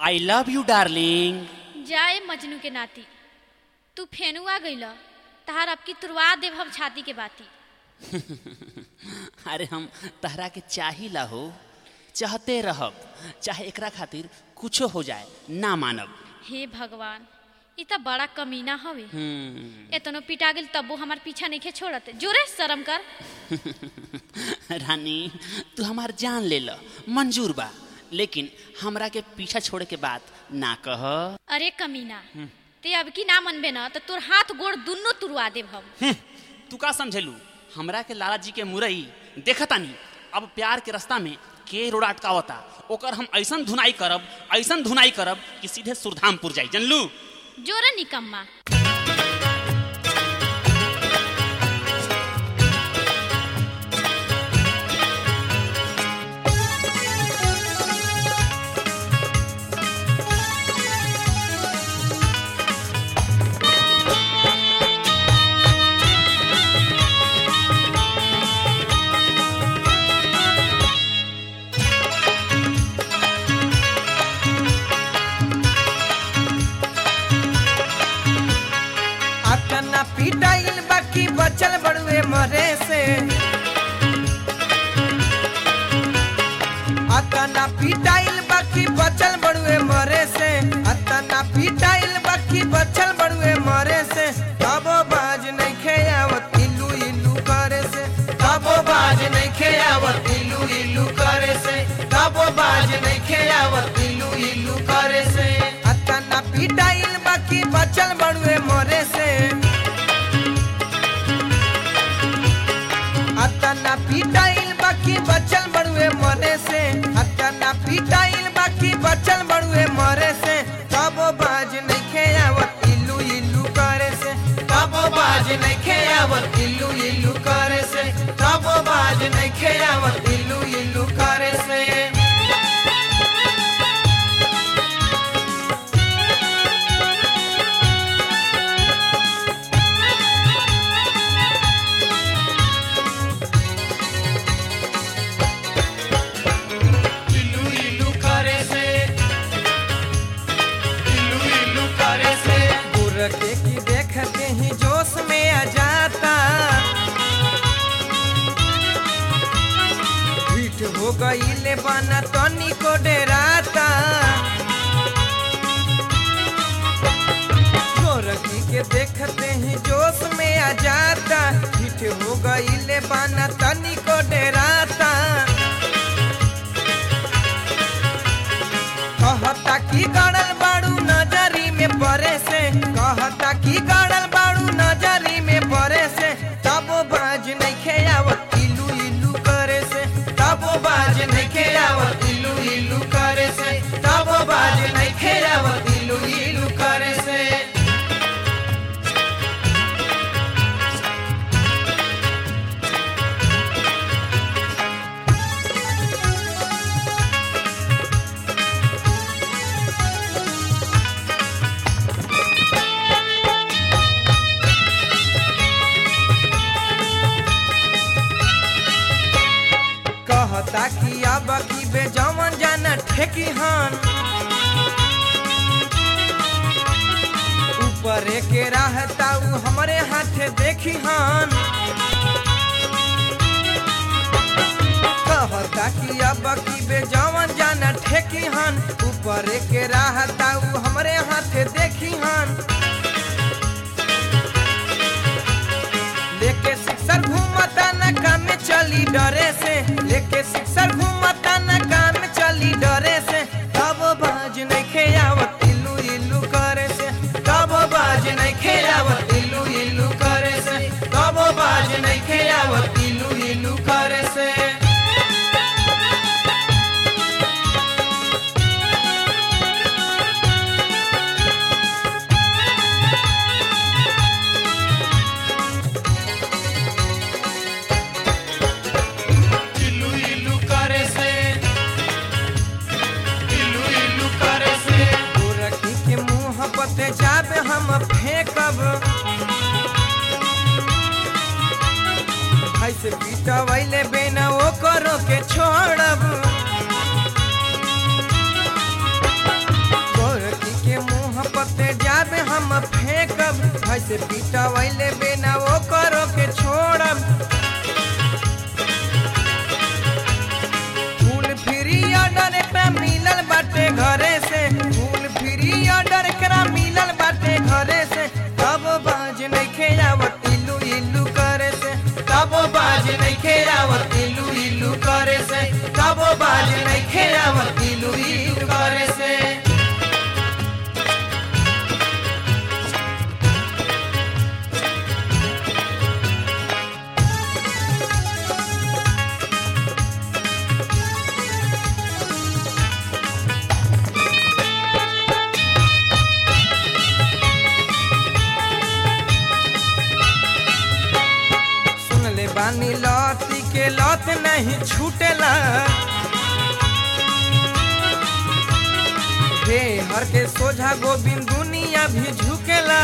I love you darling जाए मजनू के नाती तू फेनुआ गइल तहार अब की तुरवा देव हम छाती के बाती अरे हम तहरा के चाहिला हो चाहते रहब चाहे एकरा खातिर कुछो हो जाए ना मानब हे भगवान इ त बड़ा कमीना हवे हम्म, एतनो पिटा गेल तब्बो हमार पीछा नहीं छोड़त जोरे शर्म कर रानी तू हमार जान ले ल मंजूर बा लेकिन हमरा के पीछा छोड़े के बात ना कह अरे कमीना ते अब की ना मनबे न त तोर हाथ गोड़ दुन्नो तुरवा देव हम हम्म, तू का समझेलू हमरा के लाला जी के मुरई देखतानी अब प्यार के रास्ता में के रोड अटकावता ओकर हम ऐसन धुनाई करब ऐसन धुनाई करब कि सीधे सुरधामपुर जाई जनलू जोरे निकम्मा अतना पिटाइल बाकी बचल बड़ुए मरे से अतना पिटाइल बाकी बचल बड़ुए मरे से अतना पिटाइल बाकी बचल बड़ुए मरे से कबो बाज नहीं खेयावत इल्लू इल्लू करे से कबो बाज नहीं खेयावत इल्लू इल्लू करे से कबो बाज नहीं खेयावत इल्लू इल्लू करे से अतना पिटाइल बाकी बचल बड़ुए मरे से अतना पिटाइल बाकी बचल बड़ुए मरे से अतना पिटाइल बाकी बचल बड़ुए मरे से कबो बाज नहीं खेयावत इल्लू इल्लू करे से कबो बाज नहीं खेयावत इल्लू इल्लू करे से कबो बाज नहीं खेयावत इल्लू इल्लू करे से इल्लू इल्लू करे से इल्लू इल्लू करे से बुरके की देखते ही जोश में आ जाता पीठ हो गई ले बना तनी को डराता गोरखी के देखते ही जोश में आ जाता पीठ हो गई ले बना तनी को डराता कहता की गड़ल बाड़ू नजरी में परे से कहता की गड़ल बाड़ू नजरी में परे से तबो बाज नहीं खेयावत इल्लू इल्लू करे से तबो बाज नहीं खेयावत इल्लू इल्लू करे से तबो बाज नहीं खेयावत इल्लू इल्लू करे से कहता कि अब की बे जमन जाना ठेकी हन ऊपर के रहता उ हमरे हाथे देखी हन कहता कि अब की बे जमन जाना ठेकी हन ऊपर के रहता उ हमरे हाथे देखी हन लेके शिक्षक घूमता न काम चली डरे से लेके शिक्षक घूमता न काम चली डरे से तब बाज नहीं खेयावत इल्लू इल्लू करे से तब बाज नहीं खेयावत इल्लू इल्लू करे से तब बाज नहीं खेयावत इल्लू इल्लू करे से इल्लू इल्लू करे से इल्लू इल्लू करे से गोरखी के मुंह पते जाबे हम फेंकब ऐसे पीटवैले बेना ओ करो के छोड़ब से पिटवैले बिना वो करो के छोड़म फूल फ्री ऑर्डर एकरा मिलल बाटे घरे से फूल फ्री ऑर्डर एकरा मिलल बाटे घरे से तब बाज नइखे आवत इलू इलू करे से तब बाज नइखे आवत इलू इलू करे से तब बाज नइखे आवत इलू इलू करे से सुन ले बानी लौती के लौत नहीं छूटेला हे हर के सोझा गोविंद दुनिया भी झुकेला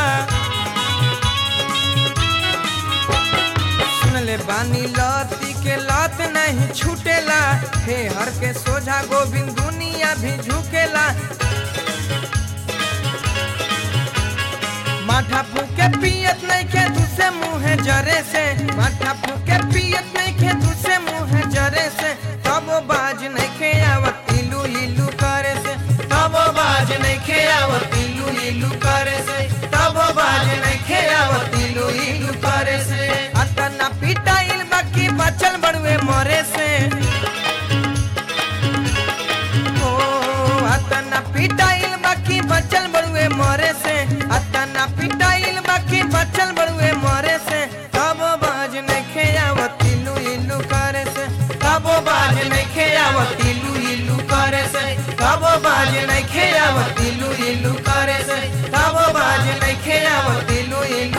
सुन ले बानी लौती के लौत नहीं छूटेला हे हर के सोझा गोविंद दुनिया भी झुकेला माथा फूके पियत नहीं खे दूसरे मुँह जरे से माथा फूके पियत नहीं खे दूसरे मुँह जरे से तब बाज नहीं खे आवत इलू इलू करे से तब बाज नहीं खे आवत इलू इलू करे से तब बाज नहीं खे आवत इलू इलू करे से अतना पिटाइल बाकी बचल बड़ुए मरे से ओ अतना पिटाइल बाकी बचल बड़ुए मरे से अतना पिटाइल बाकी बचल बड़ुए मरे से तब बाज नहीं खेयावत इलू इलू करे से तब बाज नहीं खेयावत इलू इलू करे से तब बाज नहीं खेयावत इलू इलू करे से तब बाज नहीं खेयावत इलू इलू